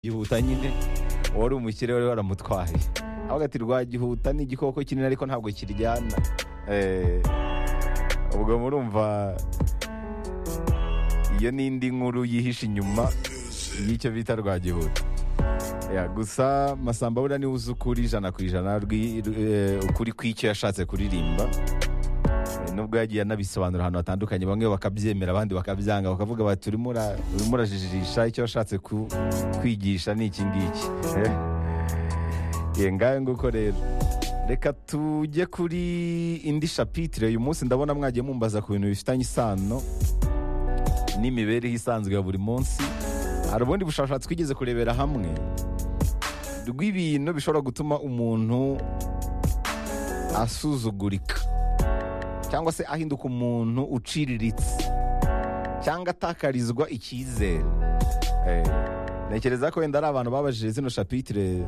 gihuta nyine wari umukire wari waramutwaye ahubwo ati rwagihuta ni igikoko kinini ariko ntabwo kiryana Eh, ubwo murumva iyo ni indi nkuru yihishe inyuma y'icyo bita rwagihuta Ya, gusa masamba buriya niwe uzi ukuri ijana ku ijana rwi- rw- eh, ukuri kw'icyo yashatse kuririmba Eh, nubwo yagiye anabisobanura ahantu hatandukanye bamwe bakabyemera abandi bakabyanga bakavuga bati urimo ura- urimo urajijisha icyo washatse ku- kwigisha ni iki ngiki Eh. Ye, ngayo nguko rero reka tujye kuri indi shapitire uyu munsi ndabona mwagiye mumbaza ku bintu bifitanye isano n'imibereho isanzwe ya buri munsi hari ubundi bushakashatsi twigeze kurebera hamwe rw'ibintu bishobora gutuma umuntu asuzugurika cyangwa se ahinduka umuntu uciriritse cyangwa atakarizwa icyizere Eh, ntekereza ko wenda ari abantu babajije zino shapitire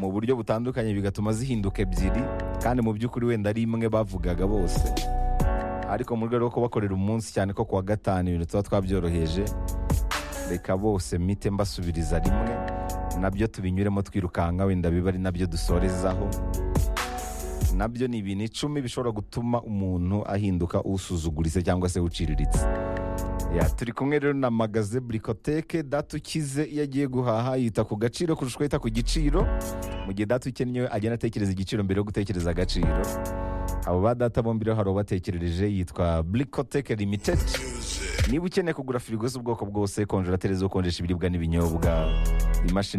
mu buryo butandukanye bigatuma zihinduka ebyiri kandi mu by'ukuri wenda ari imwe bavugaga bose ariko mu rwego rwo kubakorera umunsi cyane ko kuwa gatanu ibintu tuba twabyoroheje reka bose mite mbasubiriza rimwe nabyo tubinyuremo twirukanka wenda biba ari nabyo dusorezaho nabyo ni ibintu icumi bishobora gutuma umuntu ahinduka usuzuguritse cyangwa se uciriritse ya turi kumwe rero na magaze burikoteke data ukize iyo agiye guhaha yita ku gaciro kurusha uko yita ku giciro mu gihe data ukennye agenda atekereza igiciro mbere yo gutekereza agaciro abo ba data bombi rero hari ubatekerereje yitwa burikoteke limitedi niba ukeneye kugura firigo z'ubwoko bwose konjerateri zo konjesha ibiribwa n'ibinyobwa imashini